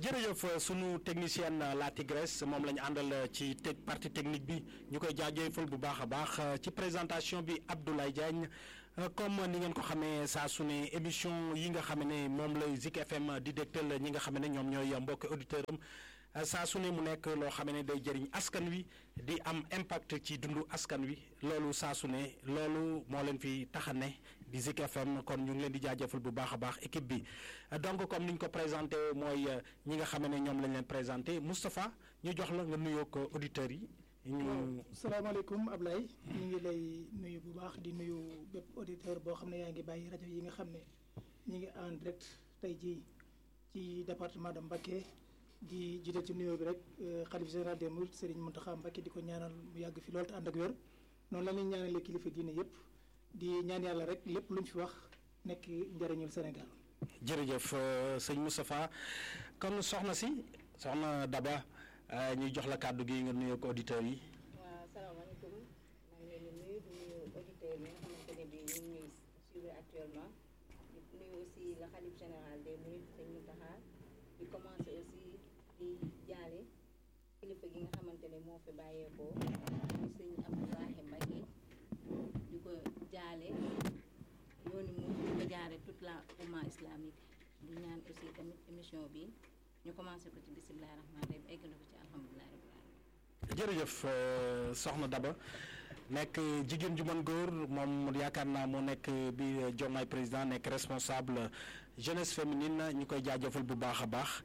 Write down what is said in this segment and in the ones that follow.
jërëjëf sunu technicienne la Tigresse moom la ñu àndal ci te partie technique bi ñu koy jaajëfal bu baax a baax ci présentation bi Abdoulaye Diagne comme ni ngeen ko xamee saa su ne émission yi nga xam ne moom lay Zik FM di dégtal ñi nga xam ne ñoom ñooy mbokki auditeurs am saa su ne mu nekk loo xam ne day jëriñ askan wi di am impact ci dundu askan wi loolu saa su ne loolu moo leen fi tax a ne di Zik FM kon ñu ngi leen di jaajëfal bu baax a baax équipe bi donc comme ni ñu ko présenté mooy ñi nga xam ne ñoom lañ leen présenté Moustapha ñu jox la nga nuyoo ko auditeurs yi. ñu salaamaaleykum Ablaye ñu ngi lay nuyu bu baax di nuyu bépp auditeur boo xam ne yaa ngi bàyyi rajo yi nga xam ne ñu ngi en direct tey jii ci département de Mbacké di jiite ci nuyoo bi rek xalif général des Mourides Serigne Mountakha Mbacké di ko ñaanal mu yàgg fi loolu te ànd ak wér noonu la ñuy ñaanalee kilifa diine yëpp di ñaan yàlla rek lépp luñ fi wax nekk njëriñul Sénégal. jërëjëf sëñ Moustapha kon soxna si soxna Daba ñuy jox la kàddu gi nga nuyoo ko auditeurs yi. waaw salaamaaleykum maa ngi leen di nuyu di nuyu auditeurs yi nga xamante ne bii ñu ngi ñuy suivre actuellement di nuyu aussi le khalife général des Mourides sëñ Mountakha di commencer aussi di jaale kilifa gi nga xamante ne moo fi bàyyeekoo muy sëñ Abdoulaye Mbacké di ko jaale yooni mu di ko jaare toute la umma islamique di ñaan aussi tamit émission bi ñu commencé ko ci bisimilah rahmaani rahim egg na ko ci alhamdulilah rabbil alamin jërëjëf soxna Daba nekk jigéen ju mën góor moom yaakaar naa moo nekk bi Diomaye président nekk responsable jeunesse féminine ñu koy jaajëfal bu baax a baax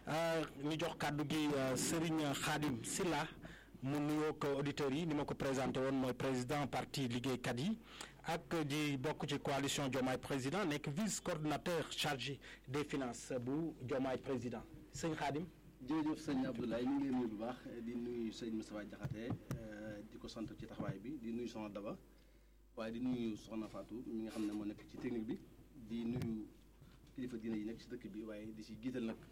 ñu jox kàddu gi Serigne Khadim Silla mu nuyoo ko auditeurs yi ni ma ko présenté woon mooy président parti liggéeykat yi ak di bokk ci coalition Diomaye président nekk vice coordinateur chargé des finances bu Diomaye président sëñ Khadim. jërëjëf sëñ Abdoulaye ñu ngi leen nuyu bu baax di nuyu sëñ Moustapha Diakhaté di ko sant ci taxawaay bi di nuyu soxna Daba waaye di nuyu soxna Fatou mi nga xam ne moo nekk ci technique bi di nuyu kilifa diine yi nekk ci dëkk bi waaye di si jiital nag.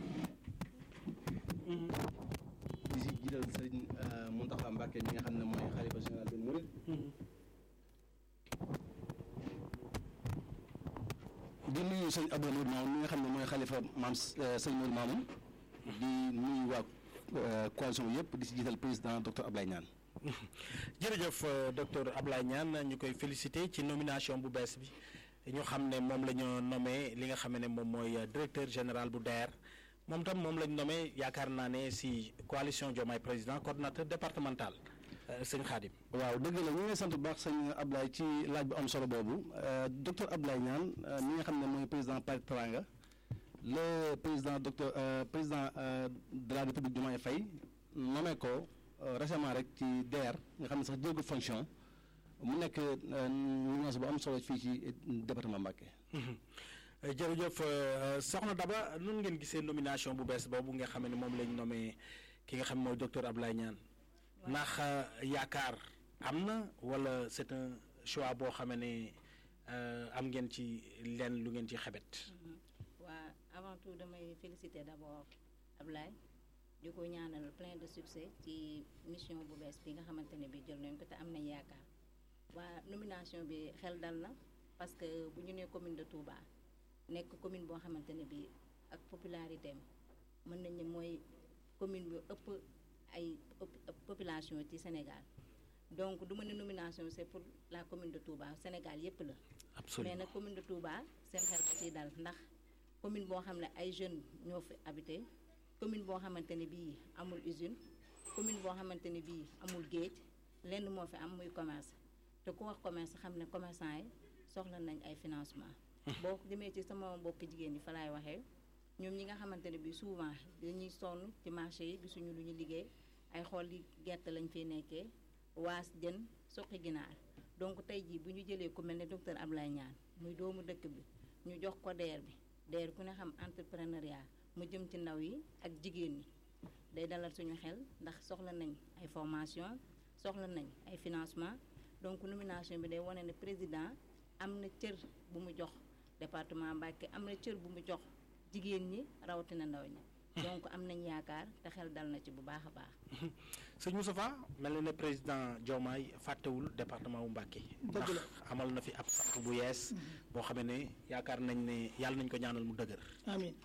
di si jiital sëñ Mountakha Mbacké mi nga xam ne mooy xalifa général des Mourides. di nuyu sëñ Abdou Nour Mamoun mi nga xam ne mooy xalifa maam sëñ Nour Mamoun. di nuyu waa coalition yëpp di si jiital président docteur Ablaye Niane. jërëjëf docteur Ablaye Niane ñu koy félicité ci nomination bu bees bi ñu xam ne moom la ñu nommé li nga xam ne moom mooy directeur général bu DER moom tam moom la ñu nommé yaakaar naa ne si coalition Diomaye président coordonnateur départemental sëñ Khadim. waaw dëgg la ñu ngi sant bu baax sëñ Ablaye ci laaj bu am solo boobu docteur Ablaye Niane mi nga xam ne mooy président Parti Teranga. le président docteur euh, président euh, de la république Diomaye Faye nommé ko euh, récemment rek ci DER nga xam ne sax jëlgu fonction mu nekk nomination bu am solo fii ci département Mbacké. jërëjëf soxna Daba nun ngeen gisee nomination bu bees boobu nga xam ne moom lañ nommé ki nga xam mooy docteur Ablaye Niane. ndax yaakaar am na wala c'est un choix boo xam ne am ngeen ci leen lu ngeen ci xebet. waa avant tout damay féliciter d'abord Ablaye di ko ñaanal plein de succès ci mission bu bees bi nga xamante ne bi jël nañ ko te am nañ yaakaar waa nomination bi xel dal na parce que bu ñu nee commune de Touba nekk commune boo xamante ne bi ak popularité am mën nañ ne mooy commune bi ëpp ay population ci Sénégal donc du ma ne nomination c'est pour la commune de Touba Sénégal yépp la absolument mais nag commune de Touba seen xel ko ciy dal ndax commune boo xam ne ay jeunes ñoo fi habité commune boo xamante ne bii amul usine commune boo xamante ne bii amul géej lenn moo fi am muy commerce te ku wax commerce xam ne commerçant yi soxla nañ ay financement boo demee ci sama mbokk jigéen ñi fa laay waxee ñoom ñi nga xamante ne bii souvent dañuy sonn ci marché yi gisuñu lu ñu liggéey ay xool li gerte lañ fiy nekkee waas jën suqi ginaar donc tey jii bu ñu jëlee ku mel ne docteur Ablaye Niane muy doomu dëkk bi ñu jox ko DER bi DER ku ne xam entrepreneuriat mu jëm ci ndaw yi ak jigéen ñi day dalal suñu xel ndax soxla nañ ay formation soxla nañ ay financement donc nomination bi day wane ne président am na cër bu mu jox département Mbacké am na cër bu mu jox jigéen ñi rawatina ndaw ñi donc am nañ yaakaar te xel dal na ci bu baax a baax. sëñ Moustapha mel na ne président Diomaye fàttewul département wu Mbacké. dëgg la amal na fi ab sàq bu yees. boo xamee ne yaakaar nañ ne yàlla nañ ko ñaanal mu dëgër. amiin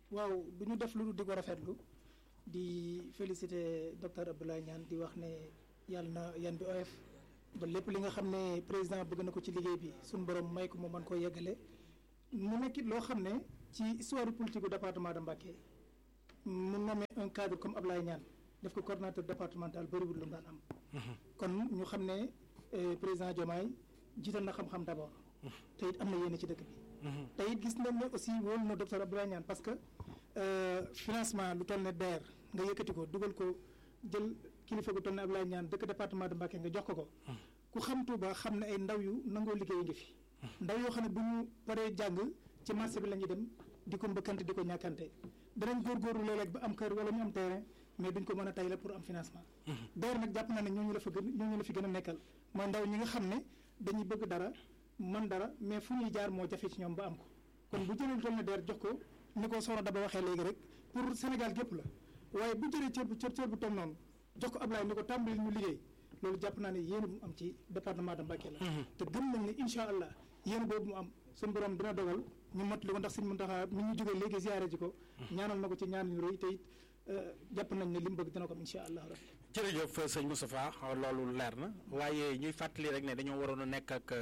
waaw du ñu def lu di ko rafetlu di féliciter docteur Abdoulaye Niane di wax ne yàlla na yan bi oyof ba lépp li nga xam ne président bëgg na ko ci liggéey bi suñu borom may ko mu mën koo yeggale mu nekkit loo xam ne ci histoire politique du département de Mbacké mu nommé un cadre comme Abdoulaye Niane def ko coordonnateur départemental bëriwul lu mu daan am kon ñu xam ne président Diomaye jiital na xam-xam d'abord te it am na yéene ci dëkk bi te it gis nañ ne aussi wóolu na docteur Abdoulaye Niane parce que financement lu toll ne DER nga yëkkati ko dugal ko jël kilifa gu toll ne Abdoulaye Niane dëkk département de Mbacké nga jox ko ko ku xam Touba xam ne ay ndaw yu nangoo liggéey ngi fi ndaw yoo xam ne bu ñu paree jàng ci marché bi la ñuy dem di ko mbëkkante di ko ñàkkante danañ góorgóorlu léeg-léeg ba am kër wala ñu am terrain mais duñ ko mën a tay la pour am financement DER nag jàpp naa ne ñooñu la fa gën ñooñu la fi gën a nekkal mooy ndaw ñi nga xam ne dañuy bëgg dara man dara mais fu ñuy jaar moo jafe ci ñoom ba am ko kon bu jëlee lu toll ne DER jox ko ni ko soxna Daba waxee léegi rek pour Sénégal gépp la waaye bu jëlee cër bu cër cër bu toll noonu jox ko Ablaye ni ko tàmbali ñu liggéey loolu jàpp naa ne yéen bu mu am ci département de Mbacké la te gëm nañ ne incha allah yéen boobu mu am suñu borom dina dogal ñu mottali ko ndax Sëñ Muntaxa mi ñu jógee léegi ziyaare ji ko ñaanal na ko ci ñaan yu rëy te it jàpp nañ ne li mu bëgg dina ko am incha allah rabbi jërëjëf sëñ Moustapha loolu leer na waaye ñuy fàttali rek ne dañoo waroon a nekk ak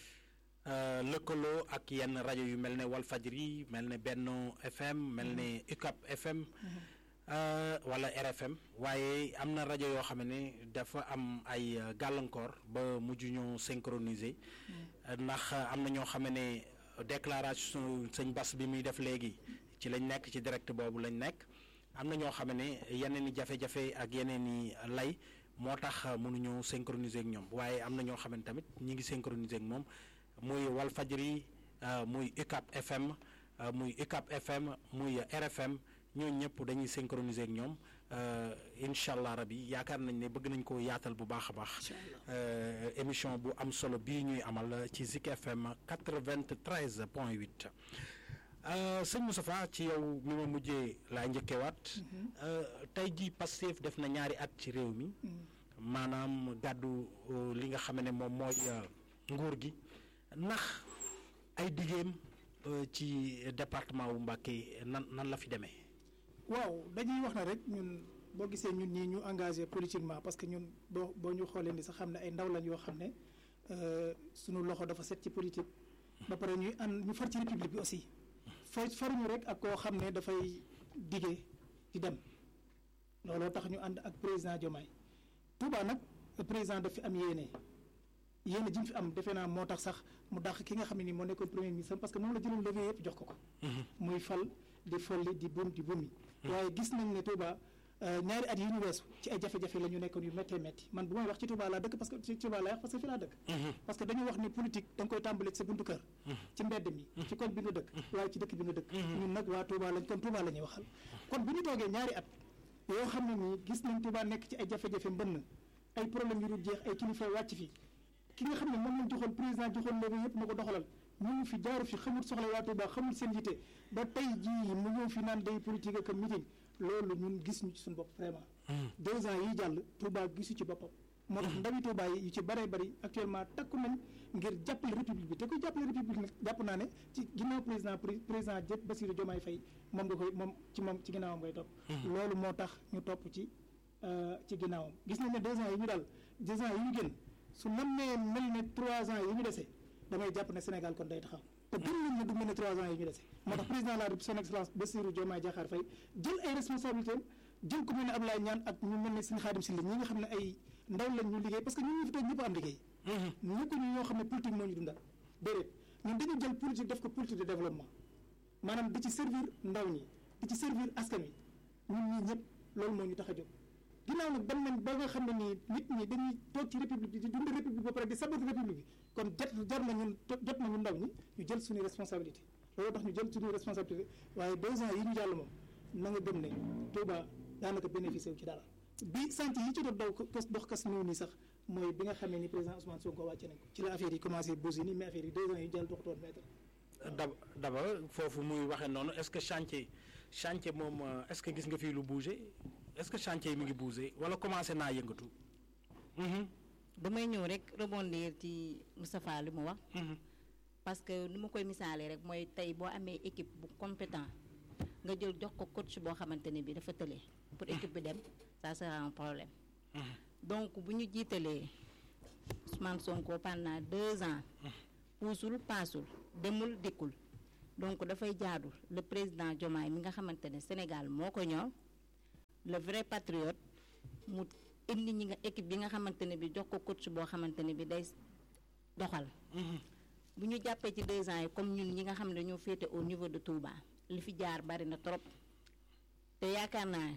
lëkkaloo ak yenn rajo yu mel ne Walfadjri mel ne Benno FM mel ne UCAP FM wala RFM waaye am na rajo yoo xam ne dafa am ay gàllankoor ba mujj ñu synchroniser ndax am na ñoo xam ne déclaration sëñ Bass bi muy def léegi ci lañ nekk ci direct boobu lañ nekk am na ñoo xam ne yeneen i jafe-jafe ak yeneen i lay moo tax mënuñu synchroniser ak ñoom waaye am na ñoo xam ne tamit ñi ngi synchroniser ak moom muy Walfadjri muy UCAP FM muy UCAP FM muy RFM ñooñu ñëpp dañuy synchroniser ak ñoom incha allah rabi yaakaar nañ ne bëgg nañ ko yaatal bu baax a baax émission bu am solo bii ñuy amal ci Zik FM 93 point 8 sëñ Moustapha ci yow mi ma mujjee laa njëkkewaat tey jii Pastef def na ñaari at ci réew mi maanaam gàddu li nga xam ne moom mooy nguur gi ndax ay diggéem ci département wu Mbacké nan nan la fi demee. waaw dañuy wax na rek ñun boo gisee ñun ñii ñu engagé politiquement parce que ñun boo boo ñu xoolee ni sax xam ne ay ndaw lañ yoo xam ne sunu loxo dafa set ci politique ba pare ñuy ànd ñu far ci république bi aussi fa faruñu rek ak koo xam ne dafay diggee di dem looloo tax ñu ànd ak président Diomaye Touba nag président daf fi am yéene yéene ji mu fi am defe naa moo tax sax mu dàq ki nga xam ne nii moo nekkoon premier ministre parce que moom la jëloon levier yëpp jox ko ko muy fal di folli di bum di bumi waaye gis nañ ne Touba ñaari at yi ñu weesu ci ay jafe-jafe la ñu nekkoon yu méttee métti man bu may wax ci Touba laa dëkk parce que ci Touba laa wax parce que fi laa dëkk parce que dañuy wax ni politique da nga koy tàmbale ci sa buntu kër ci mbedd mi ci koñ bi nga dëkk waaye ci dëkk bi nga dëkk ñun nag waa Touba lañ kon Touba la ñuy waxal kon bu ñu toogee ñaari at yoo xam ne nii gis nañ Touba nekk ci ay jafe-jafe mbënn ay problème yu dul jeex ay kilifa wàcc fi ki nga xam ne moom lañ joxoon président joxoon léegi yëpp na ko doxalal ñu ngi fi jaaru fi xamul soxla waa Touba xamul seen yite ba tey jii mu ñëw fi naan day politique ak meeting loolu ñun gis ñu ci suñu bopp vraiment. deux ans yi jàll Touba gisu ci boppam. moo tax ndawi Touba yi yu ci bëree bëri actuellement takku nañ ngir jàppale république bi te kuy jàppale république nag jàpp naa ne ci ginnaaw président président jëpp Bassirou Diomaye Faye moom nga koy moom ci moom ci ginnaawam ngay topp. loolu moo tax ñu topp ci ci ginnaawam gis nañ ne deux ans yi ñu daal deux ans yi ñu génn su nammee mel ne trois ans yi ñu dese damay jàpp ne Sénégal kon day taxaw. te gën nañ ne du mel ne trois ans yi ñu dese. moo tax président de la République son excellence Bassirou Diomaye Diakhar Faye jël ay responsabilités jël ku mel ne Abdoulaye Niane ak ñu mel ne Serigne Khadim Sylla ñi nga xam ne ay ndaw lañ ñu liggéey parce que ñun ñu fi toog ñëpp am liggéey. nekkuñu ñoo xam ne politique moo ñu dundal déedéet ñun dañu jël politique def ko politique de développement maanaam di ci servir ndaw ñi di ci servir askan wi ñun ñii ñëpp loolu moo ñu tax a jóg. ginnaaw nag ban nañ ba nga xam ne nii nit ñi dañuy toog ci république bi di dund république ba pare di sabote république bi kon jot jar na ñun jot na ñun ndaw ñi ñu jël suñu responsabilité loolu tax ñu jël suñu responsabilité waaye deux ans yi ñu jàll moom na nga gëm ne Touba daanaka bénéficié wu ci dara bi sant yi ci doon daw kos dox kas néew nii sax mooy bi nga xamee ni président Ousmane Sonko wàcce nañ ko ci la affaire yi commencé bousiller nii mais affaire yi deux ans yi jàll doxatoon mètre daba daba foofu muy waxee noonu est-ce que chantier chantier moom est-ce que gis nga fii lu bouger est-ce que chantier yi mi ngi bouger wala commencé naa yëngatu. damay ñëw rek rebondir ci Moustapha li mu wax. parce que ni ma koy misaalee rek mooy tey boo amee équipe bu compétent nga jël jox ko coach boo xamante ne bi dafa tële pour équipe bi dem ça sera un problème donc bu ñu jiitalee Ousmane Sonko pendant deux ans puusul paasul demul dikkul donc dafay jaadu le président Diomaye mi nga xamante ne Sénégal moo ko ñor le vrai patriote mu indi ñi nga équipe bi nga xamante ne bi jox ko coach boo xamante ne bi day doxal bu ñu jàppee ci deux ans yi comme ñun ñi nga xam ne dañoo féete au niveau de Touba li fi jaar bari na trop te yaakaar naa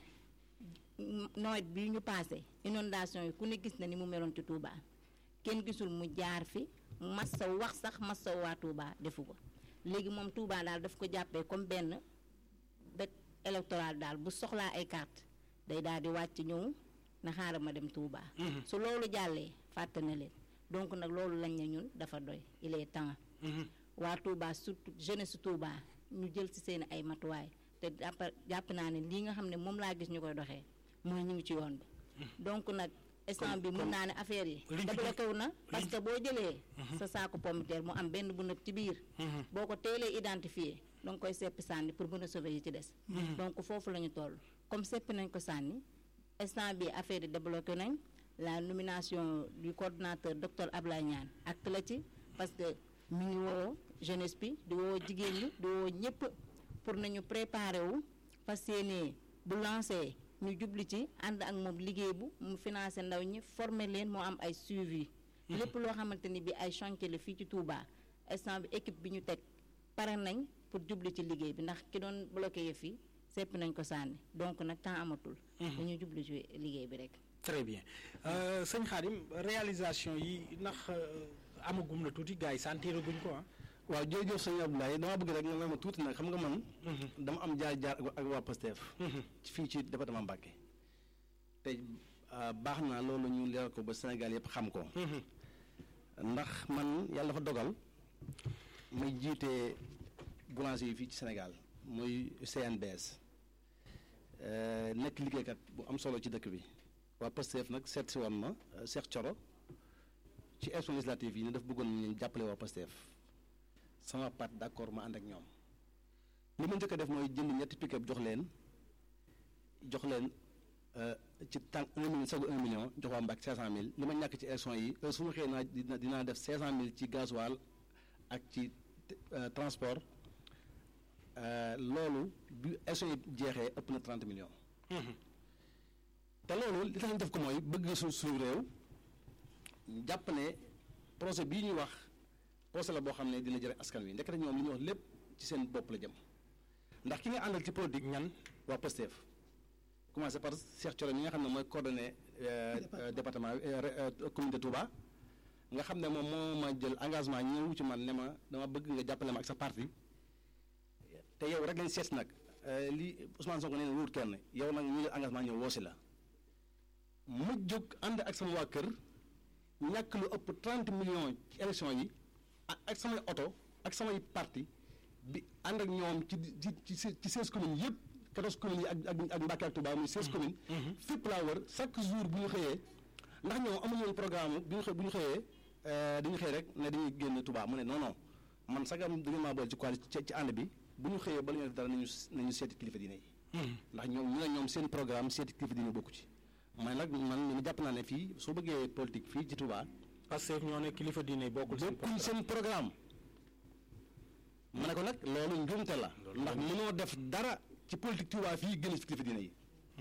nawet bi ñu passé inondation yi ku ne gis na ni mu meloon ci Touba kenn gisul mu jaar fi massa wax sax massa waa Touba defu ko léegi moom Touba daal daf ko jàppee comme benn bët électoral daal bu soxlaa ay carte day daal di wàcc ñëw na xaaral ma dem Touba. su loolu jàllee fàtte na leen donc nag loolu lañ ne ñun dafa doy il est temps. waa Touba surtout jeunesse Touba ñu jël ci seen ay matuwaay te jàpp jàpp naa ne lii nga xam ne moom laa gis ñu koy doxee mooy ñu ngi ci yoon bi. donc nag instant bi mun naa ne affaire yi. débloqué wu na parce que boo jëlee. sa saako pommitère mu am benn bu nëb ci biir. boo ko teelee identifié da nga koy seppi sànni pour mën a sauver yi ci des. donc foofu la ñu toll comme seppi nañ ko sànni instant bi affaire yi débloqué nañ la nomination du coordonnateur docteur Ablaye Niane acte la ci parce que mi ngi woo jeunesse bi di woo jigéen ñi di woo ñëpp pour nañu préparer wu fas yéene bu lancé ñu jubli ci ànd ak moom liggéey bu mu financé ndaw ñi former leen moo am ay suivi lépp loo xamante ni bi ay chantier la fii ci Touba instant bi équipe bi ñu teg pare nañ pour jubli ci liggéey bi ndax ki doon bloqué yëf yi sepp nañ ko sànni donc nag temps amatul dañu jubli ci liggéey bi rek très bien sëñ Khadim réalisation yi ndax amagum na tuuti gars yi santiraguñ ko ah waaw jërëjëf sëñ Abdoulaye dama bëgg rek nga ma tuuti nag xam nga man dama am jaar jaar ak waa Pastef fii ci département Mbacké te baax na loolu ñu leeral ko ba Sénégal yëpp xam ko ndax man yàlla dafa dogal may jiite boulanger yi fii ci Sénégal muy CNBS nekk liggéeykat bu am solo ci dëkk bi waa Pastef nag seet si woon ma Cheikh Thioro ci élection législative yi ne daf bëggoon ñu jàppale waa Pastef sama part d'accord ma ànd ak ñoom li ma njëkk a def mooy jënd ñetti pick-up jox leen jox leen ci tànk un million sagu un million jox waa Mbàkke cinq cent mille li ma ñàkk ci élection yi su ma xëyee naa dina dinaa def cinq cent mille ci gasoil ak ci transport loolu bi élection yi jeexee ëpp na trente millions te loolu li tax ñu def ko mooy bëgg su suñu réew jàpp ne projet bii ñuy wax projet la boo xam ne dina jëriñ askan wi ndekete ñoom li ñuy wax lépp ci seen bopp la jëm ndax ki nga àndal ci politique ñan waa Pastef commencé par Cheikh Thioro mi nga xam ne mooy coordonné département commune de Touba nga xam ne moom moo ma jël engagement ñëw ci man ne ma dama bëgg nga jàppale ma ak sa parti te yow rek lañ seet nag li Ousmane Sonko nee na wóor kenn yow nag ñu jël engagement ñëw woosi la ma jóg ànd ak sama waa kër ñàkk lu ëpp 30 millions ci élection yi ak samay oto ak samay parti bi ànd ak ñoom ci ci ci ci seize communes yëpp quatorze communes yi ak ak ak Mbacké ak Touba muy seize communes. fépp laa wër chaque jour bu ñu xëyee ndax ñoom amuñu woon programme bu ñu xëy bu ñu xëyee dañu xëy rek ne dañuy génn Touba mu ne non non man sagam da ngeen maa boole ci quoi ci ci ànd bi bu ñu xëyee bala ñu def dara nañu nañu seeti kilifa diine yi. ndax ñoom ñu ne ñoom seen programme seeti kilifa diine bokku ci. man nag man li ma jàpp naa ne fii soo bëggee politique fii ci Touba. parce que ñoo ne kilifa diine bokkul seen bokkuñ seen programme. ma ne ko nag loolu njuumte la. ndax mënoo def dara ci politique Touba fii gën a ci kilifa diine yi.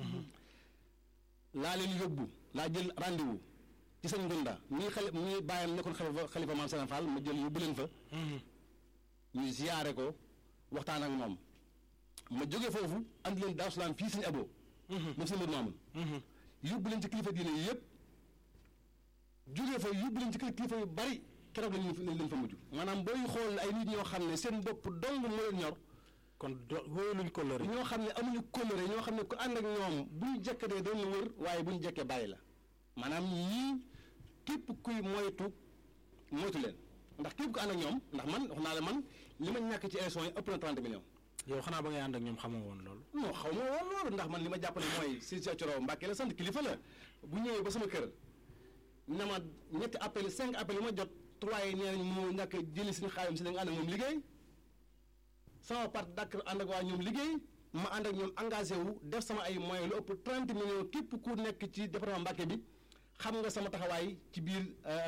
laa leen yóbbu laa jël rendez-vous ci sëñ Ngunda muy xale muy bàyyam nekkoon xalifa xalifa maam Sëriñ Fall ma jël yóbbu leen fa. ñu ziyaare ko waxtaan ak moom. ma jóge foofu andi leen Daaru Salaam fii sëñ Abo. moom sëñ Modou Mamoun. yóbbu leen ci kilifa diine yi yëpp jógee fa yóbbu leen ci kilifa yu bari keroog lañ leen fa mujj maanaam booy xool ay nit ñoo xam ne seen bopp dong moo leen ñor. kon do wóoluñ kóllëre. ñoo xam ne amuñu kóllëre ñoo xam ne ku ànd ak ñoom bu ñu jekkatee doon la wër waaye bu ñu jekkee bàyyi la maanaam ñii képp kuy moytu moytu leen ndax képp ku ànd ak ñoom ndax man wax naa la man li ma ñàkk ci élection yi ëpp na 30 millions. yow xanaa ba ngay ànd ak ñoom xamoo woon loolu. non xaw ma woon loolu ndax man li ma jàpp ne mooy si Cheikh Thioro Mbacké la sant kilifa la bu ñëwee ba sama kër na ma ñetti appel cinq appel yi ma jot trois yi nee nañ moo ñàkk jëli suñu xaalim si da nga ànd ak moom liggéey sama part d'accord ànd ak waa ñoom liggéey ma ànd ak ñoom engagé wu def sama ay moyens lu ëpp 30 millions képp ku nekk ci département Mbacké bi xam nga sama taxawaay ci biir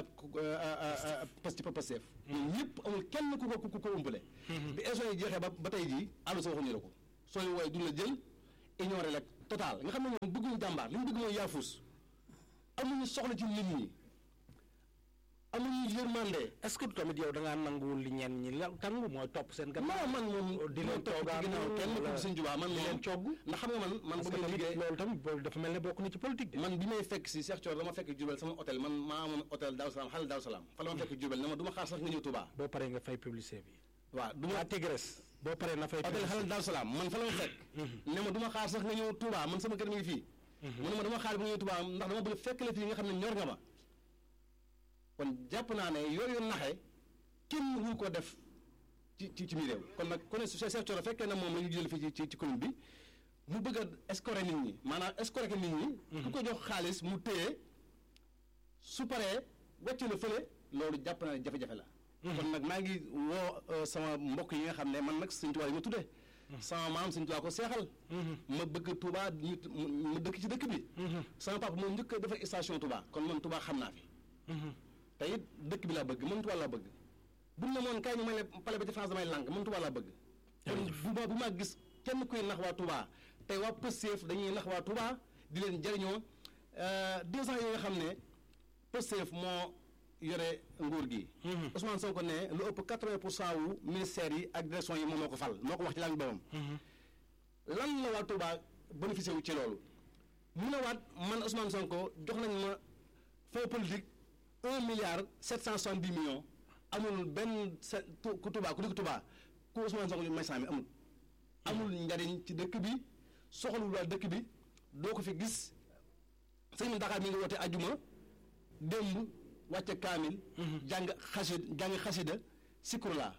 Pastef Pastef ñun ñëpp amul kenn ku ko ku ko umpale bi élection yi jeexee ba ba tey jii àllu sa waxuñu la ko sooy wooye duñ la jël ignoré la total nga xam ne ñoom bëgguñu jàmbaar li ñu bëgg mooy yaafus amuñu soxla ci nit ñi amuñu yërmande est-ce que tamit yow da ngaa nanguwul li ñenn ñi la tangu mooy topp seen gannaaw non man moom di leen topp ci toogaan ginnaaw kenn ku sëñ Tuubaa man di moom leen cogg ndax xam nga man man parce bu que may tamit liggéey loolu tamit boobu dafa mel ne bokk na ci politique de man bi may fekk si Cheikh Thior dama fekk Diourbel sama hôtel man maa amoon hôtel Daaru Salaam xale Daaru Salaam fa la ma fekk Diourbel ne ma du ma xaar sax nga ñëw Touba boo paree nga fay publicité bi waaw du ma la Tigresse boo paree na fay hôtel publicité xale Daaru Salaam man fa la ma fekk ne ma du ma xaar sax nga ñëw Touba man sama kër mi ngi fii mu ne ma dama xaar bi nga ñëw Touba ndax dama bëgg fekk la fii nga xam ne ñor nga ma kon jàpp naa ne yooyu naxe kenn wu ko def ci ci ci mi réew kon nag ku ne su Cheikh Thior fekkee na moom la ñu jël fii ci ci ci commune bi mu bëgg a escorer nit ñi maanaam escorer nit ñi ku ko jox xaalis mu téye su paree wàcce la fële loolu jàpp naa ne jafe-jafe la kon nag maa ngi woo euh, sama mbokk yi nga xam ne man nag Sëñ Tuubaa yi ma tuddee sama maam Sëñ Tuubaa ko seexal ma bëgg Touba ñu ma dëkk ci dëkk bi sama papa moo njëkk a defar station Touba kon man Touba xam naa fi te it dëkk bi laa bëgg man Touba laa bëgg bu ne moon kaay ñu may ne pale ba ci France damay lànk man Touba laa bëgg kon bu ma bu ma gis kenn kuy nax waa Touba tey waa Pastef dañuy nax waa Touba di leen jëriñoo euh, deux ans yi nga xam ne Pastef moo yore nguur gi Ousmane Sonko ne lu ëpp quatre-vingt pour cent wu ministères yi ak direction yi moom moo ko fal moo ko wax ci laa ngi boppam lan la waa Touba bénéficié wu ci loolu mu ne waat man Ousmane Sonko jox nañ ma fonds politique un milliard sept cent soixante-dix millions amul benn se tu- ku Touba ku dëkk Touba ku Ousmane Sonko ñu may cent mi amul amul njariñ ci dëkk bi soxalul waa dëkk bi doo ko fi gis sëñ Dakar mi ngi woote ajuma démb wàcce kaamil jàng xasid jàng xasida sikurla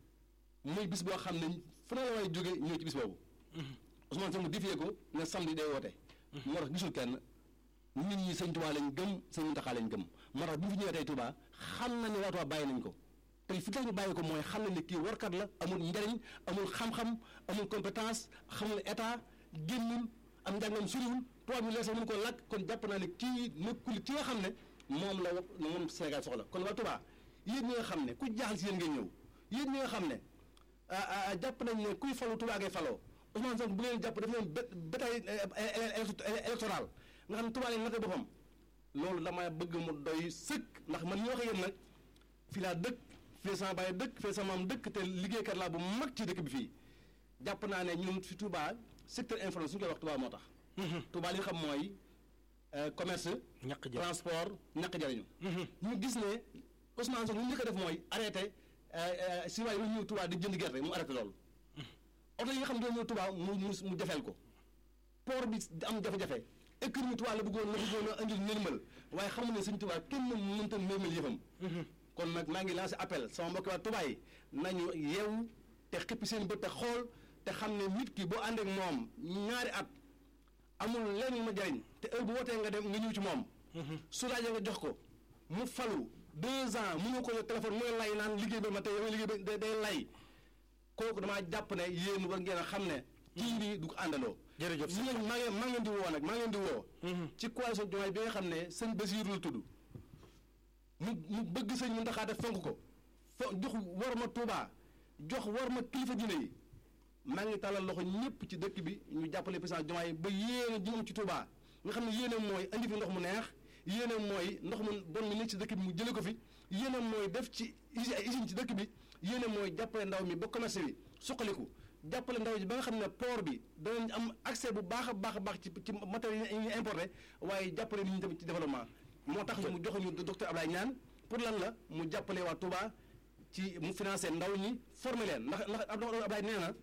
muy bis boo xam ne fu ne la way jóge ñëw ci bis boobu Ousmane Sonko difee ko ne samedi day woote moo tax gisul kenn nit ñi sëñ Touba lañ gëm sëñ Mountakha lañ gëm moo tax bu fi ñëwee tey Touba xam na ne waa Touba bàyyi nañ ko tey fi tax ñu bàyyi ko mooy xam na ne kii warkat la amul njariñ amul xam-xam amul compétence xamul état génnul am njàngam suriwul tubaab ñu leer sax mënu ko làkk kon jàpp naa ne kii nekkul ki nga xam ne moom la wax moom Sénégal soxla kon waa Touba yéen ñi nga xam ne ku jaaxal si yéen ngeen ñëw yéen ñi nga xam ne ah, ah, jàpp nañ ne kuy falu Touba ngay faloo Ousmane Sonko bu ngeen jàpp daf leen bé bétail électoral nga xam ne Touba leen natte boppam loolu dama bëgg mu doy sëkk ndax man ñu wax ak yéen nag fii laa dëkk fii la sama baay dëkk fii la sama maam dëkk te liggéeykat laa bu mag ci dëkk bi fii jàpp naa ne ñun fi Touba secteur informel su ñu koy wax Touba moo tax Touba li nga xam mooy euh, commerce ñàkk jël transport ñàkk jariñu ñu gis ne Ousmane Sonko li mu njëkk a def mooy arrêté si waaye lu ñëw Touba di jënd gerte mu arrêté loolu oto yi nga xam ne ñëw Touba mu mu mu jafeel ko port bi am jafe-jafe économie Touba la bëggoon la bëggoon a indil nërmal waaye xamu ne suñ Touba kenn mënta nërmal yëfam kon nag maa ngi lancé appel sama mbokki waa Touba yi nañu yeewu te xippi seen bët te xool te xam ne nit ki boo ànd ak moom ñaari at amul lenn ma jariñ te heure bu wootee nga dem nga ñëw ci moom su laajee nga jox ko mu falu deux ans mu nga ko yor téléphone mooy lay naan liggéey ba ma tey yow liggéey ba day lay kooku damaa jàpp ne yéen war ngeen a xam ne kii bi du ko àndandoo jërëjëf li ngeen maa ngeen maa ngeen di woo nag maa ngeen di woo ci coalition Diomaye bi nga xam ne sëñ Basiiru la tudd mu mu bëgg sëñ Muntaxa def fonk ko fo jox war ma Tuubaa jox war ma kilifa diine yi maa ngi tàllal loxo ñëpp ci dëkk bi ñu jàppale président Diomaye ba yéene ji mu am ci Tuubaa nga xam ne yéene mooy andi fi ndox mu neex yéene mooy ndox mu bon mi nekk ci dëkk bi mu jële ko fi yéene mooy def ci usi ay usine ci dëkk bi yéene mooy jàppale ndaw mi ba commerce bi suqaliku jàppale ndaw ji ba nga xam ne port bi danañ am accès bu baax a baax a baax ci ci matériel yi ñuy importé waaye jàppale nit ñi tamit ci développement moo tax mu jox ñu docteur Ablaye Niane pour lan la mu jàppale waa Touba ci mu financé ndaw ñi formé leen ndax ndax Ablaye nee na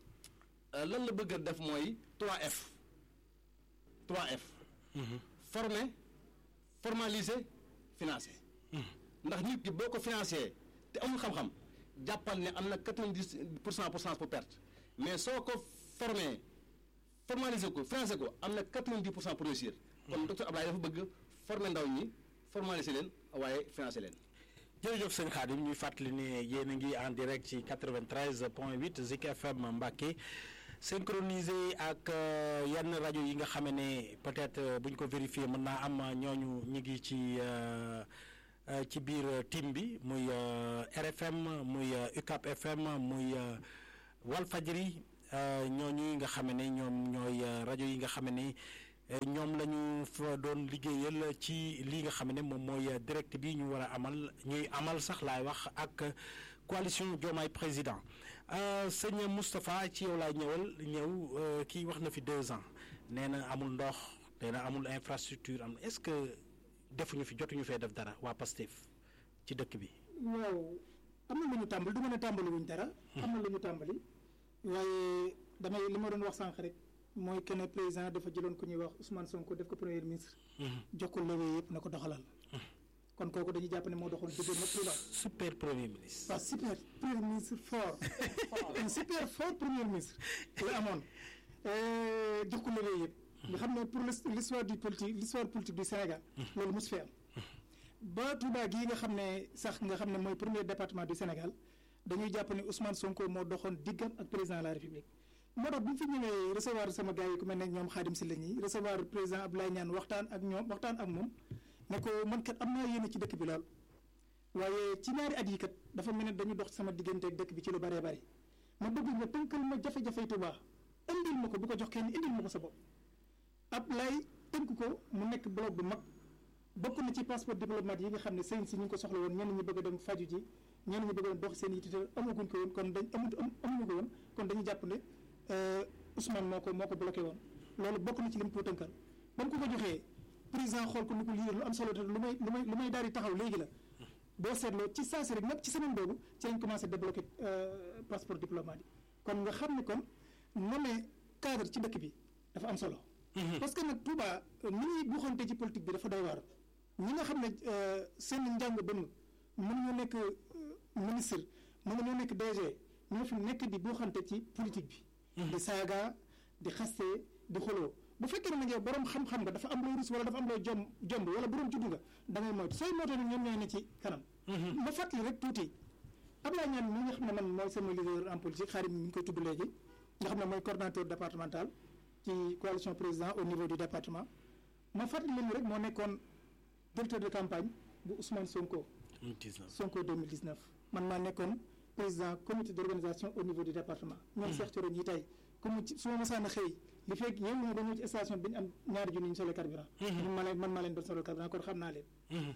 lan la bëgg a def mooy 3F 3F formé formalisé financé ndax nit ki boo ko financé te amul xam-xam jàppal ne am na 90 pour cent pour cent pour perte mais soo ko formé formalisé ko financé ko am na 90 pour cent pour réussir kon docteur Ablaye dafa bëgg formé ndaw ñi formalisé leen waaye financé leen jërëjëf sëñ Khadim ñuy fàttali ne yéen a ngi en direct ci 93 point 8 Zik FM Mbacké synchronisé ak euh, yenn rajo yi nga xam ne peut-être euh, bu ñu ko vérifier mën naa am euh, ñooñu ñu ngi ci euh, euh, ci biir euh, team bi muy euh, RFM muy euh, UCAP FM muy euh, Walfadjri euh, ñooñu nga xam ne ñoom ñooy euh, rajo yi nga xam ne eh, ñoom la ñu fa doon liggéeyal ci li nga xam ne moom mooy euh, direct bi ñu war a amal ñuy amal sax laay wax ak euh, coalition Diomaye président Euh, sëñ Moustapha ci yow laay ñëwal ñëw euh, kii wax na fi deux ans nee na amul ndox nee na amul infrastructure am est-ce que defuñu fi jotuñu fee def dara waa Pastef ci dëkk bi. waaw am na lu ñu tàmbali du ma ne tàmbali wuñ dara. am na lu ñu tàmbali. waaye damay li ma doon wax sànq rek mooy que ne président dafa jëloon ku ñuy wax Ousmane Sonko def ko premier ministre. jox ko levé yëpp na ko doxalal. kon kooku dañuy jàpp ne moo doxoon diggante nag président. super premier ministre. waaw super premier ministre fort un super fort premier ministre la amoon Euh, jox ko levé yëpp. nga xam ne pour l'his- l'histoire du politique l'histoire politique du Sénégal. loolu mos fi am. ba Touba gii nga xam ne sax nga xam ne mooy premier département du Sénégal dañuy jàpp ne Ousmane Sonko moo doxoon diggam ak président de la République moo tax bu ñu fi ñëwee recevoir sama gars yi ku mel ne ñoom Khadim Sylla ñi recevoir président Abdoulaye Niane waxtaan ak ñoom waxtaan ak moom ne ko man kat am naa yéene ci dëkk bi lool waaye ci ñaari at yi kat dafa mel ne dañu dox sama diggante ak dëkk bi ci lu bëree bëri ma bëgg nga tënkal ma jafe-jafe Touba indil ma ko bu ko jox kenn indil ma ko sa bopp Abdoulaye tënk ko mu nekk bloc bu mag bokk na ci passeport diplomate yi nga xam ne sëñ si ñu ngi ko soxla woon ñenn ñi bëgg a dem faju ji ñenn ñi bëgg a dox seen yitte te amaguñ ko woon kon dañ amut am amuñu ko woon kon dañu jàpp ne euh, Ousmane moo ko moo ko bloqué woon loolu bokk na ci lim ko tënkal ba mu ko ko joxee président xool ko ni ko lii lu am solo te lu may lu may lu may daal di taxaw léegi la boo seetloo ci saa si rek nag ci semaine boobu ci lañ commencé débloqué euh, passeport diplomate yi kon nga xam ne kon nommé cadre ci dëkk bi dafa am solo. parce que nag Touba ni ñuy buuxante ci politique bi dafa doy waar ñi nga xam ne euh, seen njàng bënn mënuñu nekk euh, ministre mënuñu nekk DG ñoo fi nekk di buuxante ci politique bi. di saaga di xaste di xoloo bu fekkee ne nag yow borom xam-xam nga dafa am loo rus wala dafa am loo jom jomb wala borom juddu nga da ngay moytu sooy moytu nag ñoom ñooy ne ci kanam. ma fàttali rek tuuti Abdoulaye Niane mi nga xam ne man mooy sama leader en politique xaarim mi ngi koy tudd léegi nga xam ne mooy coordonnateur départemental ci coalition président au niveau du département ma fàttali leen rek moo nekkoon directeur de campagne bu Ousmane Sonko Sonko 2019 man maa nekkoon président comité d'organisation au niveau du département ñoom Cheikh Thioro ñi tey comme ci su ma masaan a xëy li fekk yéen ñoo dañoo ci station bi dañu am ñaari junni ñu solo carburant ñun ma leen man maa leen doon solo carburant kon xam naa leen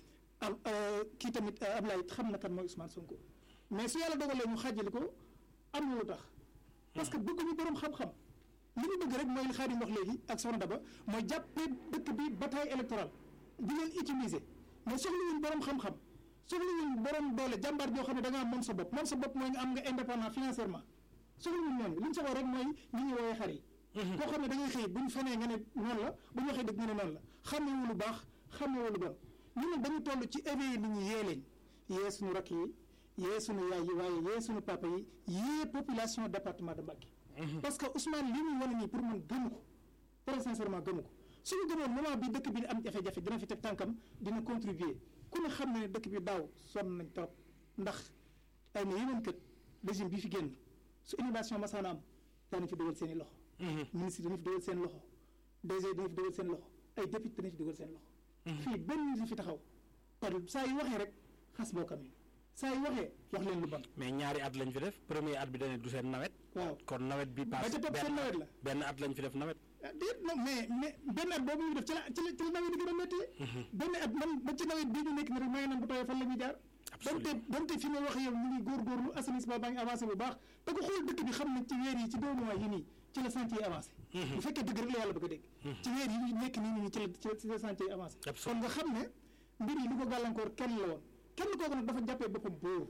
am kii tamit Ablaye xam na kan mooy Ousmane Sonko mais su yàlla dogalee ñu xaajali ko am na lu tax parce que bëgguñu borom xam-xam li ñu bëgg rek mooy li Xaadim wax léegi ak Soxna Daba mooy jàppee dëkk bi bataille électorale di leen utiliser mais soxlawuñ borom xam-xam soxlawuñ borom doole jàmbaar joo xam ne da ngaa moom sa bopp moom sa bopp mooy nga am nga indépendant financièrement soxlawuñ ñooñu li ñu soxla rek mooy ñi ñuy woowee xar yi koo xam ne da ngay xëy buñ fenee nga ne noonu la bu ñu waxee dëgg nga ne noonu la xamewu lu baax xamewu lu bon ñu ne dañu toll ci éveillé nit ñi yee leen yee suñu rakk yi yee suñu yaay yi waaye yee suñu papa yi yee population département de Mbacké parce que Ousmane li muy wane nii pour man gëmu ko très sincèrement gëmu ko suñu gëmoon moment bi dëkk bi di am jafe-jafe dina fi teg tànkam dina contribuer ku ne xam ne dëkk bi daaw sonn nañ trop ndax ay na yeneen kët régime bi fi génn su innovation masaana am daana fi dugal seen i loxo ministre dañu fi dugal seen loxo DG dañu fi dugal seen loxo ay député dañu fi dugal seen loxo fii benn nit fi taxaw par saa yu waxee rek xas bokkam yi saa yu waxee wax leen lu bon mais ñaari at lañ fi def premier at bi dañu du seen nawet. waaw kon nawet bi ba paase ca topp seen nawet la benn at lañ fi def nawet. ah déet non mais mais benn at boobu ñu def ci la ci la ci la nawet yi gën a métti benn at man ba ci nawet bii ñu nekk ni rek may nan bu tawee fan la ñuy jaar donte donte fi ma wax yow ñu ngi góorgóorlu assainissement baa ngi avancé bu baax te ko xool dëkk bi xam ne ci weer yi ci deux mois yi nii ci la chantier yi avancé bu fekkee dëgg rek la yàlla bëgg a dégg ci weer yi ñu nekk nii nii ci la ci la ci la chantier yi avancé kon nga xam ne mbir yi li ko gàllankoor kenn la woon kenn kooku nag dafa jàppee boppam buur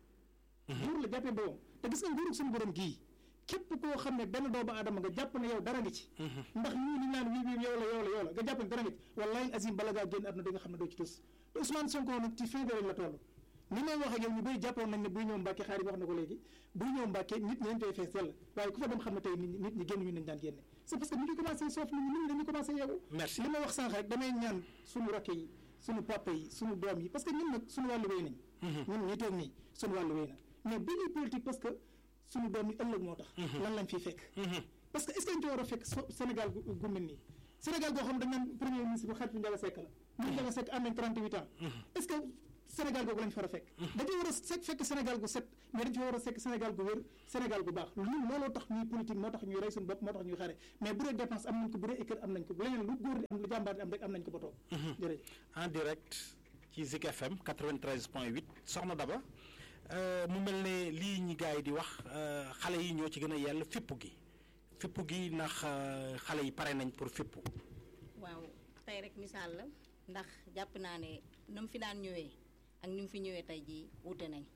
buur la jàppee boppam te gis nga nguurug suñu borom gii képp koo xam ne benn doomu aadama nga jàpp ne yow dara nga ci ndax ñii li naan wii wii yow la yow la yow la nga jàpp ne dara nga ci wallahi azim bala ngaa génn àdduna di nga xam ne doo ci tus te Ousmane Sonko nag ci fin de la toll ni may wax ak yow ñu bëri jàppoon nañ ne buy ñëw Mbàkke xaar yi wax na ko léegi buy ñëw Mbàkke nit ñi dañ koy fees yàlla waaye ku fa dem xam ne tey nit ñi nit ñi génn ñu nañ daan génne c'est parce que ñu ngi commencé soof nit ñi nit ñi dañu commencé yeewu Merci. li ma wax sànq rek damay ñaan suñu rakk yi suñu papa yi suñu doom yi parce que ñun nag suñu wàllu wéy nañ ñun ñi toog nii suñu wàllu wéy na mais bi ñuy politique parce que suñu doom yi ëllëg moo tax lan lañ fiy fekk parce que est ce que dañu ci war a fekk Sénégal gu gu mel nii Sénégal goo xam dañ naan premier ministre bi xaritu Ndiaga Seck la ñun Ndiaga Seck am nañ 38 ans est ce que Sénégal googu lañ fa war a fekk dañu war a se fekk Sénégal gu set mais dañu fa war a fekk Sénégal gu wér Sénégal gu baax ñun looloo tax ñuy politique moo tax ñuy rey suñu bopp moo tax ñuy xare mais bu dee dépense am nañ ko bu dee école am nañ ko bu leneen lu góor di am lu jàmbaar di am rek am nañ ko ba toog jërëjëf en direct ci Zik FM 93 point 8 soxna Daba mu mel ne lii ñi gars yi di wax xale yi ñoo ci gën a yell fippu gi fippu gi ndax xale yi pare nañ pour fippu waaw tey rek misaal la ndax jàpp naa ne nu mu fi daan ñëwee ak ni mu fi ñëwee tey jii wute nañ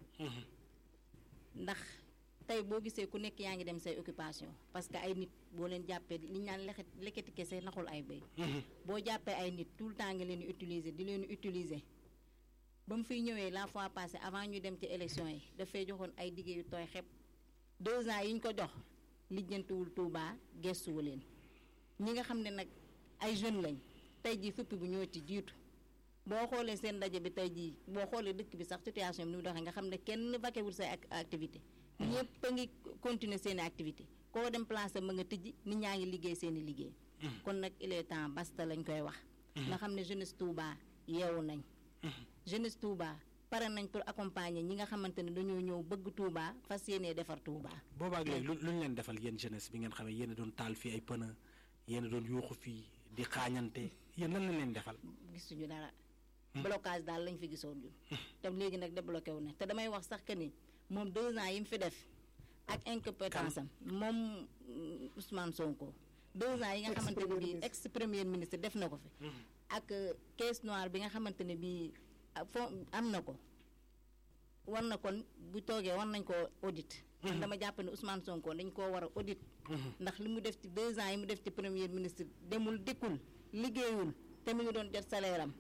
ndax tey boo gisee ku nekk yaa ngi dem say occupation parce que ay nit boo leen jàppee li ñu naan leket lekkati kese naxul ay béy boo jàppee ay nit tout le temps nga leen di utiliser di leen utiliser ba mu fiy ñëwee la fois passée avant ñu dem ci élection yi dafay joxoon ay digge yu tooy xepp deux ans yi ñu ko jox lijjantiwul Touba gestuwu leen ñi nga xam ne nag ay jeunes lañ tey jii fuppi bu ñoo ci jiitu boo xoolee seen ndaje bi tey jii boo xoolee dëkk bi sax situation bi ni mu doxee nga xam ne kenn vaquewul say activité ñëpp a ngi continuer seen i activité koo dem place ma nga tijji nit ñaa ngi liggéey seen i liggéey kon nag il est temps basta lañ koy wax nga xam ne jeunesse Touba yeewu nañ jeunesse Touba pare nañ pour accompagner ñi nga xamante ne dañoo ñëw bëgg Touba fas yéenee defar Touba boobaak léegi lu ñu leen defal yéen jeunesse bi ngeen xamee yéen a doon taal fii ay pëna yéen a doon yuuxu fii di xaañante yéen lan lañ leen defal gisuñu dara blocage daal lañ fi gisoon ñun te léegi nag débloqué wu na te damay wax sax que ni moom deux ans yi mu fi def ak incompétence am moom Ousmane Sonko deux ans yi nga xamante ne bii ex premier ministre def na ko fi ak caisse noire bi nga xamante ne bii fo am na ko war na kon bu toogee war nañ ko audit man dama jàpp ne Ousmane Sonko dañ koo war a audit ndax li mu def ci deux ans yi mu def ci premier ministre demul dikkul liggéeyul te mu ngi doon jot salaire am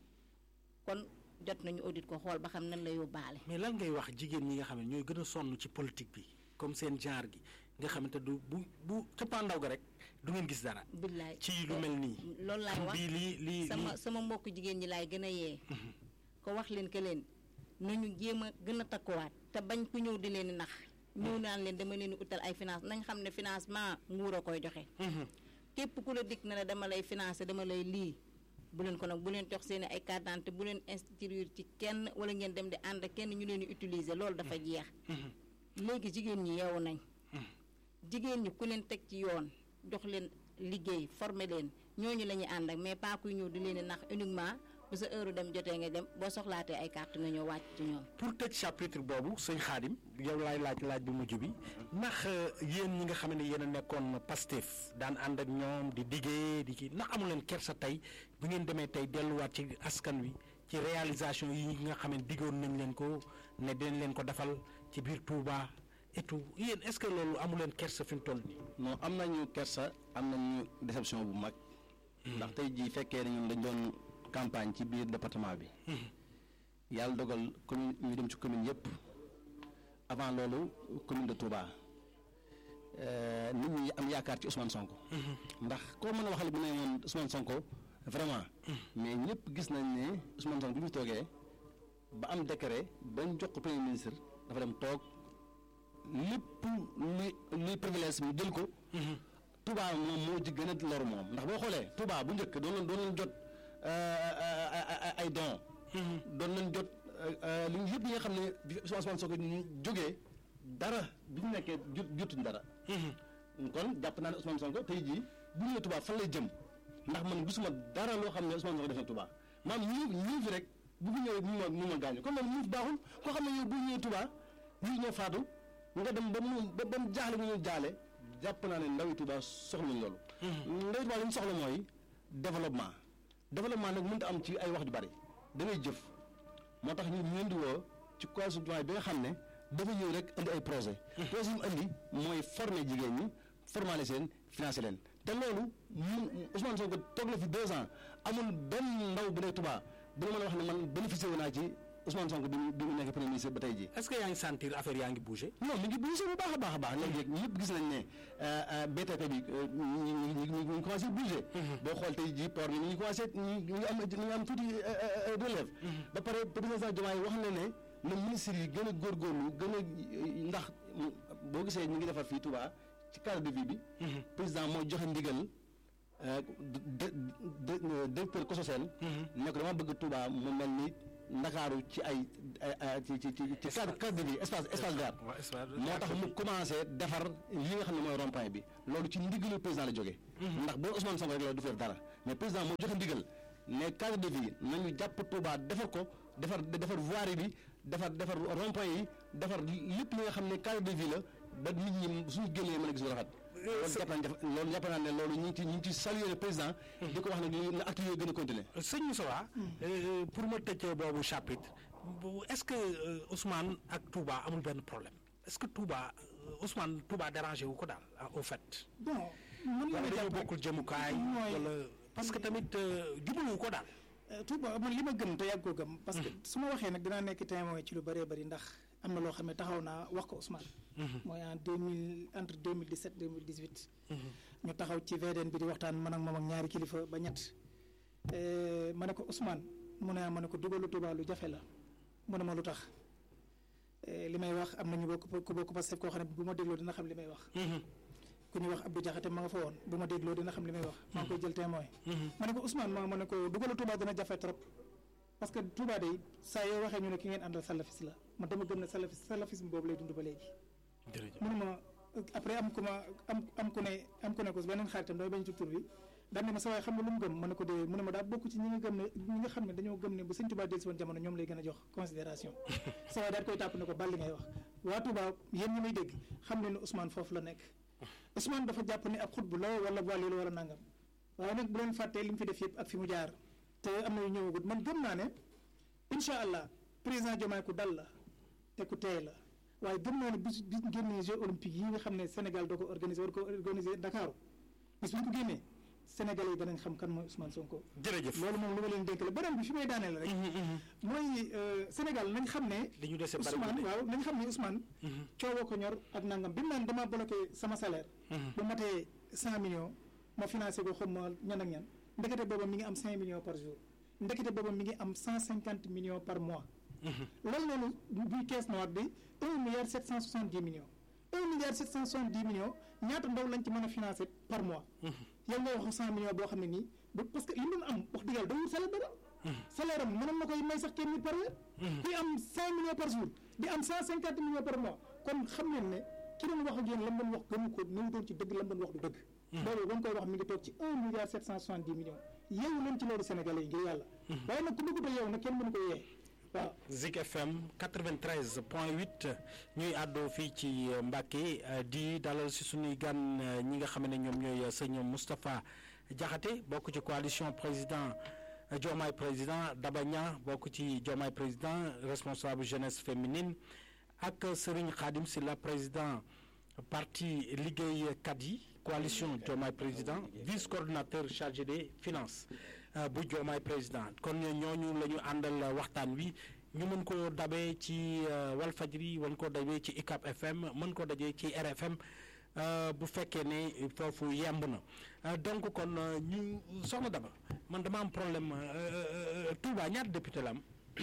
kon jot nañu audit ko xool ba xam nan la yóbbaale. mais lan ngay wax jigéen ñi nga xam ne ñooy gën a sonn ci politique bi comme seen genre gi nga xamante du bu bu xëppaandaw ga rek du ngeen gis dara. billaay ci lu mel nii. loolu laay wax bii lii lii sama sama mbokk jigéen ñi laay gën a yee. ko wax leen que leen nañu jéem a gën a takkuwaat te bañ ku ñëw di leen nax. ñëw naan leen dama leen utal ay finance nañ xam ne financement nguur a koy joxe. képp ku la dikk na la dama lay financé dama lay lii. bu leen ko nag bu leen jox seen ay carte d'identité bu leen inscrire ci kenn wala ngeen dem di ànd ak kenn ñu leen di utiliser loolu dafa jeex. léegi jigéen ñi yeewu nañ. jigéen ñi ku leen teg ci yoon jox leen liggéey former leen ñooñu la ñuy ànd ak mais pas kuy ñëw di leen di nax uniquement bu sa heure dem jotee nga dem boo soxlaatee ay carte nga ñëw wàcc ci ñoom. pour tëj chapitre boobu sëñ Xaadim yow laay laaj laaj bu mujj bi ndax yéen ñi nga xam ne yéen a nekkoon Pastef daan ànd ak ñoom di diggee di kii ndax amu leen kersa tey bu ngeen demee tey delluwaat ci askan wi ci réalisation yi nga xam ne diggoon nañ leen ko ne dinañ leen ko defal ci biir Touba et tout yéen est-ce que loolu amu leen kersa fi mu toll nii. non am nañu kersa am nañu déception bu mag. ndax tey jii fekkee ne ñun dañ doon campagne ci biir département bi. yàlla dogal commune ñu dem ci commune yëpp avant loolu commune de Touba nit ñi am yaakaar ci Ousmane Sonko. ndax koo mën a waxal bu ne woon Ousmane Sonko vraiment. mais ñëpp gis nañ ne Ousmane Sonko bi mu toogee ba am décret bañ jox ko premier ministre dafa dem toog lépp luy luy privilège mu jël ko. Touba moom moo ci gën a lor moom ndax boo xoolee Touba bu njëkk doon leen doon leen jot ay dons. doon leen jot li yëpp yi nga xam ne bi Ousmane Sonko ñu jógee dara bi ñu nekkee jot jotuñ dara. kon jàpp naa ne Ousmane Sonko tey jii bu ñëwee Touba fan lay jëm ndax man gisuma dara loo xam ne Ousmane Sonko def na Touba maam ñii ñii fi rek bu fi ñëwee mu ma mu ma gaañu kon loolu ñii baaxul koo xam ne yow bu ñëwee Touba ñii ñoo faatu nga dem ba mu ba ba mu jaaxle mu ñu jaale jàpp naa ne ndawi Touba soxluñ loolu. ndawi Touba li mu soxla mooy développement développement nag mënut a am ci ay wax ju bari da ngay jëf moo tax ñu ñu leen di woo ci coalition bi nga xam ne dafa ñëw rek indi ay projet projet yi mu indi mooy former jigéen ñi formaliser leen financer leen te loolu mun Ousmane Sonko toog na fi deux ans amul benn ndaw bu nekk Touba bu ma mën a wax ne man bénéficié wu naa ci Ousmane Sonko bi mu bi mu nekk premier ministre ba tey jii. est-ce que yaa ngi sentir affaire yaa ngi bouger. non mi ngi bougé bu baax a baax a baax léegi ñëpp gis nañ ne BTP bi ñu ngi ñu ngi commencé bougé. boo xool tey jii port bi ñu ngi commencé ñu ngi am ñu ngi am tuuti relève. ba pare président Diomaye wax na ne na ministre yi gën a góorgóorlu gën a ndax boo gisee ñu ngi defar fii Touba ci cadre de vie bi. président mooy joxe ndigal de de directeur COSOCEL. ne ko dama bëgg Touba mu mel ni Ndakaaru ci ay ay ci ci ci cadre cadre de vie espace espace vert. moo tax mu commencé defar li nga xam ne mooy rond-point bi loolu ci ndigalu président la jógee. ndax boo Ousmane Sonko rek la du fi def dara mais président moo joxe ndigal ne cadre de vie nañu jàpp Touba defar ko defar defar voirie bi defar defar rond-point yi defar lépp li nga xam ne cadre de vie la ba nit ñi suñu génnee mën a gis lu rafet. loolu jàpp naa ne loolu jàpp naa ne loolu ñu ngi ci ñu ngi ci saluer le président. di ko wax ne li na acte yooyu gën a continuer. sëñ Moussa pour ma tëj boobu chapitre est-ce que Ousmane ak Touba amul benn problème est-ce que Touba Ousmane Touba dérangé wu ko daal au fait. bon mën wala nga dañoo jàpp bokkul jëmukaay. mooy- wala parce que tamit jubalu ko daal. Touba man li ma gëm te yàgg koo gëm. parce que su ma waxee nag dinaa nekk témoin ci lu bëree bëri ndax am na loo xam ne taxaw naa wax ko Ousmane. mooy en deux mille entre deux mille dix sept deux mille dix huit. ñu taxaw ci VDN bi di waxtaan man ak moom ak ñaari kilifa ba ñett. Eh, ma ne ko Ousmane mu ne ah ma ne ko dugalu Touba lu jafe la mu ne ma lu tax Eh, li may wax am na ñu bokk ku bokk Pastef koo xam ne bu ma dégloo dina xam li may wax. ku ñuy wax Abdou Diakhaté ma nga fa woon bu ma dégloo dina xam li may wax maa ngi koy jël témoin ma ne ko Ousmane ma ma ne ko dugalu Touba dina jafe trop parce que Touba day saa yoo waxee ñu ne ki ngeen àndal salafis la man dama gëm ne salafis salafisme boobu lay dund ba léegi jërëjëf mënu ma après am ku ma am am ku ne am ku ne ko beneen xaritam damay bañ ci tur bi daan ne ma sa waay xam nga lu mu gëm ma ne ko dee mu ne ma daa bokk ci ñi nga gëm ne ñi nga xam ne dañoo gëm ne bu sëñ Touba dellusi woon jamono ñoom lay gën a jox considération sa waay daal koy tàpp ne ko bal li ngay wax waa Touba yéen ñi may dégg xam ne ne Ousmane foofu la nekk Ousmane dafa jàpp ne ab xutbu la wala wàllu la wala nangam waaye nag bu leen fàttee li mu fi def yëpp ak fi mu jaar te am na yu ñëwagut man gëm naa ne incha allah président Diomaye ku dal la te ku teey la waaye gëm naa ne bis bis génnee Jeux olympiques yi nga xam ne Sénégal doo ko organisé war ko organisé Dakar bis bu ñu ko génnee Sénégalais yi danañ xam kan mooy Ousmane Sonko. jërëjëf loolu moom lu ma leen dénk la beneen bi fi may daaneel rek. mooy euh, Sénégal nañ xam ne. li ñu dese bari Ousmane waaw nañ xam ne Ousmane. coowoo ko ñor ak nangam bi mu naan damaa bloqué sama salaire. bu matee cent millions ma financé ko xam ma ñan ak ñan ndekete booba mi ngi am cinq millions par jour ndekete booba mi ngi am cent cinquante millions par mois. loolu noonu buy caisse noire bi un milliard sept cent soixante dix millions. un milliard sept cent soixante dix millions ñaata ndaw lañ ci mën a financé par mois. yow nga wax cent millions boo xam ne nii ba parce que li mu doon am wax dëgg yàlla dawul salaire dara. salaire am mënoon na koy may sax kenn nit par weer. kuy am cinq millions par jour di am cent cinquante millions par mois kon xam ngeen ne ki doon wax ak yéen la mu doon wax gëmu ko ni mu doon ci dëgg la mu doon wax du dëgg. loolu ba mu koy wax mi ngi toog ci un milliard sept cent soixante dix millions yeewu leen ci loolu Sénégalais yi ngir yàlla. waaye nag ku bëggut a yeewu nag kenn mënu ko yee waaw. Zik FM 93 point 8 ñuy àddoo fii ci Mbacke di dalal si suñuy gan ñi nga xam ne ñoom ñooy sëñ Moustapha Diakhaté bokk ci coalition président Diomaye président Daba Niang bokk ci Diomaye président responsable jeunesse féminine ak Serigne Khadim Sylla président parti liggéeykat yi coalition Diomaye président vice coordinateur chargé des finances bu Diomaye président kon ñooñu la ñu àndal waxtaan wi ñu mën ko dabee ci Walfajri mën ko dabee ci ICAP FM mën ko dajee ci RFM bu fekkee ne foofu yemb na donc kon ñu soxna Daba man dama am problème Touba ñaata député la am.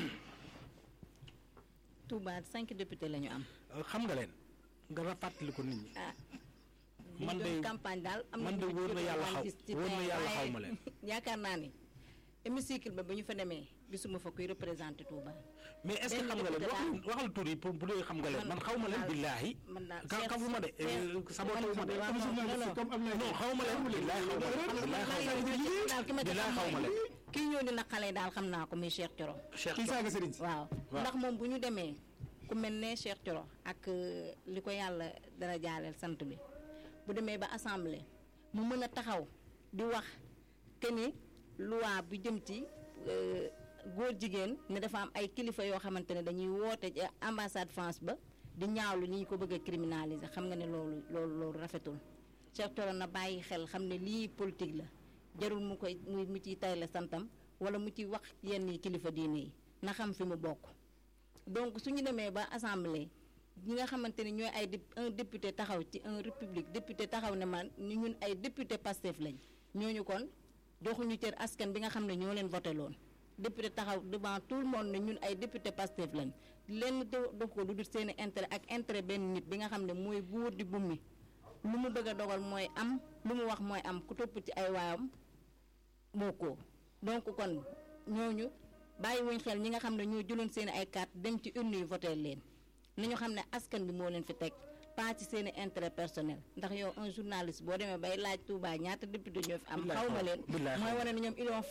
Touba cinq députés la ñu am. xam nga leen nga rafetlu ko nit ñi. ah man de campagne daal am man de ñu wóor na yàlla xaw gis ci wóor na terrain, yàlla waaye xaw ma leen. yaakaar naa ni hémicycle ba ba ñu fa demee gisuma fa kuy représenté Touba. mais est-ce que benn xam nga leen député waxal laa- waxal tur yi pour bu dee xam nga leen man xaw ma leen daal- billaahi. man daal ka Cheikh- xamuma de Cheikh- sabotawu ma de. waaw, non, non, non. comme am na non xaw ma leen billaahi xaw ma leen billaahi xaw ma leen. daal ki ma ci Bilaay xam xaw ma mooy leen. kii ñëw dina xale daal xam naa ko muy Cheikh Thioro. Cheikh kii saaga sëriñ si. waaw Waaw. ndax moom bu ñu demee ku mel ne Cheikh Thioro ak euh, li ko yàlla dara jaaleel sant bi bu demee ba assemblée mu mën a taxaw di wax que ni loi bu jëm ci euh, góor jigéen ne dafa am ay kilifa yoo xamante ne dañuy woote ci ambassade France ba di ñaawlu ni ñu ko bëgg a criminaliser xam nga ne loolu loolu loolu rafetul Cheikh Thioro na bàyyi xel xam ne lii politique la jarul mu koy mu mu ciy tayle santam wala mu ci wax yenn yi kilifa diine yi na xam fi mu bokk donc su ñu demee ba assemblée ñi nga xamante ni ñooy ay dép- un député taxaw ci un république député taxaw ne man ni ñun ay député Pastef lañ ñooñu kon joxuñu cër askan bi nga xam ne ñoo leen voté loon député taxaw devant tout le monde ne ñun ay député Pastef lañ lenn do- dox ko lu dul seen i intérêt ak intérêt benn nit bi nga xam ne mooy buur di bummi lu mu bëgg a dogal mooy am lu mu wax mooy am ku topp ci ay waayam bokkoo donc kon ñooñu bàyyi wuñ xel ñi nga xam ne ñoo jëloon seen ay carte dem ci urne yi voté leen ni ñu xam ne askan bi moo leen fi teg pas ci seen i intérêt personnel ndax yow un journaliste boo demee bay laaj Touba ñaata député ñoo fi am Billaay xaw ma xaw- leen billaay mooy xaw- wane ne ñoom ils ont